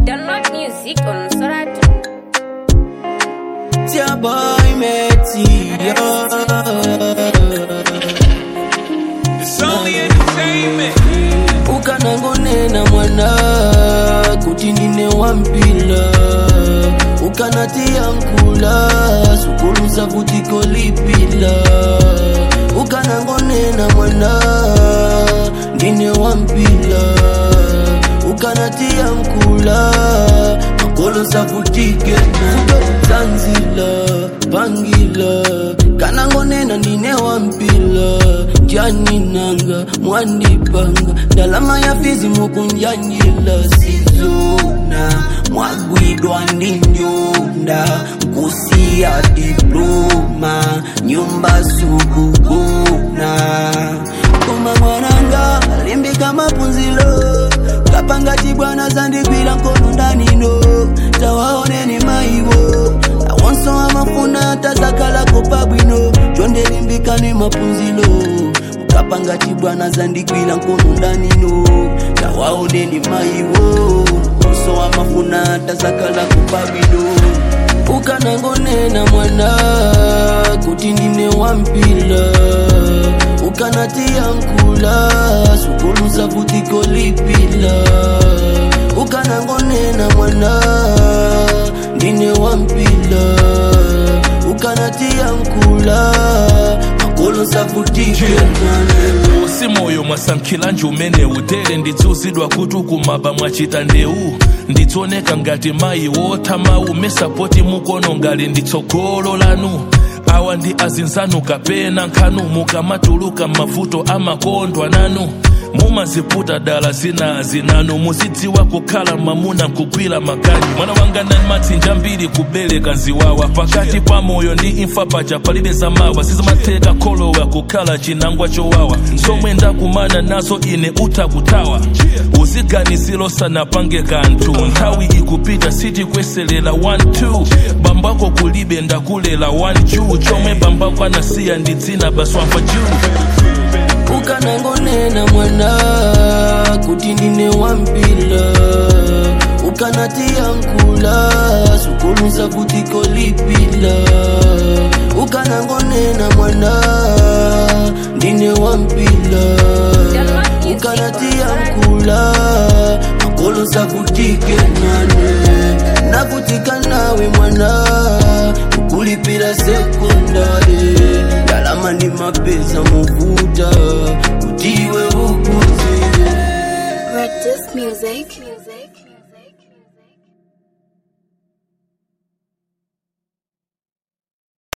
Download music on Soratu. It's your boy Metio. It's only entertainment. ukanangonena mwana kuti ndine wampila ukanatia nkula sukuluza vutiko lipila ukanangonena mwana ndine wampila ukanatia nkula makolo zavutike zanzila pangila kanangonena ndine wampila njaninanga mwandipanga ndalama ya fizi mukunjanjila sizona mwagwidwa ndi njunda kusiya diploma nyumba sukuguna koma mwananga limbika mapunzilo kapangati bwana zandigwira nkono ndanino tawaoneni maiwo awonso amafuna tazakalako pabwino chondelimbikani mapunzilo ukapangati bwana zandigwira nkono ndanino tawaoneni maiwo onso amafuna tazakalako pabwino ukanangonena mwana kuti ndine wampila ukanatia nkula sukuluza vutiko lipila ukanangonena mwana ndine wampila ukanatia nkula makolo zavutike nane si moyo mwasankhila njumene utere ndidzuzidwa kuti ukumaba mwachita ndeu nditsoneka ngati mayi wothamawu mesapoti mukono ngali nditsogolo lanu awa ndi azinzanu kapena nkhanu mukamatuluka mavuto amakondwa nanu mumaziputa dala zina zinanu muzidziwa kukhala mwamuna nkugwira makani mwana wanga nani matsinja mbiri kubereka nziwawa pakati pa moyo ndi imfa paja palibe zamawa sizimatheka kholowa kukhala chinangwa chowawa somwe ndakumana nazo ine utha kutawa uziganiziro sanapange kanthu nthawi ikupita sitikweserera 1-2 bambako kulibe ndakulela 1 chomwe bambako anasiya ndi dzina baswamva juu ukanangonena mwana kuti ndine wampila ukanatia nkula sukuluza vutiko lipila ukanangonena mwana ndine wampila ukanatia nkula makolo zavutike nane navutika nawe mwana ukulipila sekondari ndalama ni mapesa muvuta kutiwe ukuzile Rectus Music. Music.